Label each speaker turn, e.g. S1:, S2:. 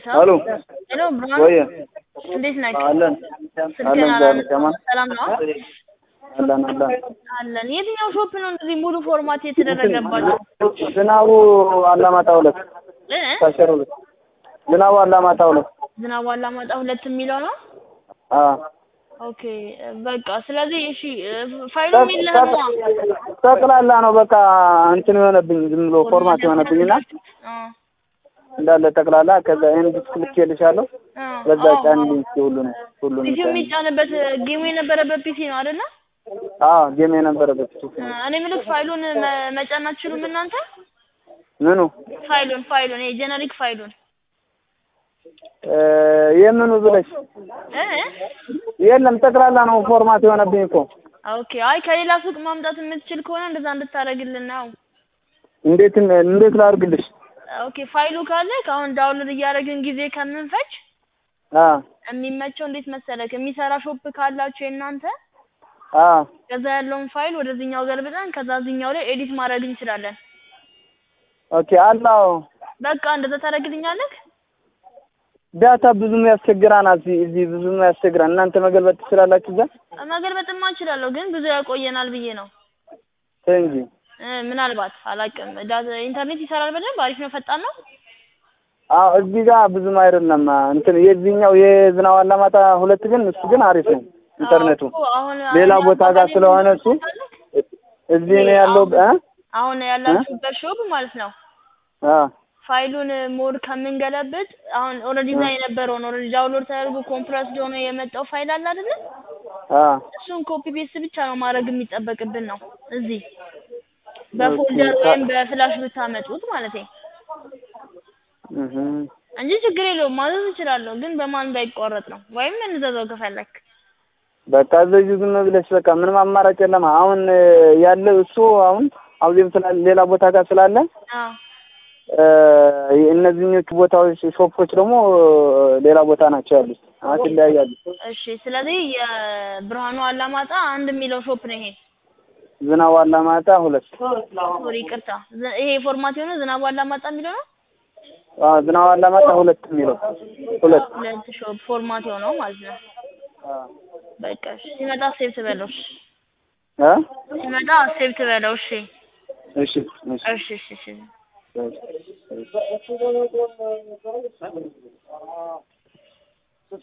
S1: ሄሎ
S2: ሄሎ ብርሃኑ
S1: ወይ
S2: እንዴት ነህ?
S1: አለን
S2: ስልክህን
S1: አለን ዛሬ
S2: አላነሳም።
S1: ከማን
S2: ሰላም ነው?
S1: አለን አለን
S2: አለን። የትኛው ሾፕ ነው እንደዚህ ሙሉ ፎርማት የተደረገባቸው?
S1: ዝናቡ አላማጣ ሁለት
S2: እ?
S1: ታሸሩ ሁለት ዝናቡ አላማጣ ሁለት
S2: ዝናቡ አላማጣ ሁለት የሚለው ነው?
S1: አ
S2: ኦኬ በቃ ስለዚህ እሺ ፋይሉ የሚልህ ነው
S1: ጠቅላላ ነው በቃ እንትን የሆነብኝ ዝም ብሎ ፎርማት የሆነብኝና እንዳለ ጠቅላላ ከዛ ይሄን ዲስክ ልኬልሻለሁ በዛ ጫንልኝ እስኪ ሁሉን ሁሉን
S2: ፒሲ የሚጫንበት ጌሙ የነበረበት ፒሲ ነው አይደለ?
S1: አዎ ጌም የነበረበት
S2: እኔ የምልህ ፋይሉን መ- መጫን አትችሉም እናንተ?
S1: ምኑ
S2: ፋይሉን ፋይሉን ይሄ ጀነሪክ ፋይሉን
S1: እ የምኑ ብለሽ
S2: እ?
S1: የለም ጠቅላላ ነው ፎርማት የሆነብኝ እኮ
S2: ኦኬ አይ ከሌላ ሱቅ ማምጣት የምትችል ከሆነ እንደዛ እንድታደርግልን ነው።
S1: እንዴት እንዴት ላድርግልሽ
S2: ኦኬ ፋይሉ ካለ ከአሁን ዳውንሎድ እያደረግን ጊዜ ከምንፈጅ
S1: አ
S2: የሚመቸው እንዴት መሰለክ የሚሰራ ሾፕ ካላችሁ የእናንተ
S1: አ
S2: ከዛ ያለውን ፋይል ወደዚህኛው ገልብጠን ከዛ እዚህኛው ላይ ኤዲት ማድረግ እንችላለን።
S1: ኦኬ አላው
S2: በቃ እንደዛ ታደርግልኛለህ?
S1: ዳታ ብዙም ያስቸግራናል እዚህ እዚህ ብዙም ያስቸግራል እናንተ መገልበጥ ትችላላችሁ እዛ
S2: መገልበጥማ እችላለሁ ግን ብዙ ያቆየናል ብዬ ነው።
S1: ተይ እንጂ
S2: እ ምናልባት አላውቅም። ዳታ ኢንተርኔት ይሰራል በደንብ አሪፍ ነው፣ ፈጣን ነው።
S1: አዎ እዚህ ጋር ብዙም አይደለም እንትን የዚህኛው የዝናብ አላማጣ ሁለት ግን እሱ ግን አሪፍ ነው ኢንተርኔቱ
S2: አዎ፣ አሁን
S1: ሌላ
S2: አሁን
S1: ቦታ ጋር ስለሆነ እሱ እዚህ ነው ያለው እ
S2: አሁን ያላችሁበት ሾፕ ማለት ነው
S1: አ
S2: ፋይሉን ሞድ ከምንገለብጥ አሁን ኦልሬዲ እዛ የነበረውን ኦልሬዲ ዳውንሎድ ተደርጎ ኮምፕረስድ ሆኖ የመጣው ፋይል አለ አይደለ?
S1: አ
S2: እሱን ኮፒ ፔስት ብቻ ነው ማድረግ የሚጠበቅብን ነው እዚህ በፎልደር ወይም በፍላሽ ብታመጡት ማለት ነው
S1: እህ
S2: እንጂ ችግር የለውም ማዘዝ እችላለሁ፣ ግን በማን እንዳይቋረጥ ነው። ወይም እንዘዘው ከፈለክ
S1: በቃ እዚህ ዝም ብለሽ በቃ ምንም አማራጭ የለም። አሁን ያለው እሱ አሁን አውዜም ስላለ ሌላ ቦታ ጋር ስላለ
S2: አዎ
S1: እ እነዚህኞቹ ቦታዎች ሾፖች ደግሞ ሌላ ቦታ ናቸው ያሉት። አሁን ይለያያሉ።
S2: እሺ። ስለዚህ የብርሃኑ አላማጣ አንድ የሚለው ሾፕ ነው ይሄ።
S1: ዝናብ አላማጣ ሁለት
S2: ሶሪ ይቅርታ፣ ዝ- ይሄ ፎርማት የሆነ ዝናቡ አላማጣ የሚለው ነው።
S1: አዎ ዝናብ አላማጣ ሁለት የሚለው ሁለት
S2: ሁለት ሾፕ ፎርማት የሆነው ማለት ነው። በቃ እሺ። ሲመጣ ሴቭ ትበለው። እሺ።
S1: እ
S2: ሲመጣ ሴቭ ትበለው። እሺ።
S1: እሺ እሺ
S2: እሺ እሺ እሺ።
S1: እሺ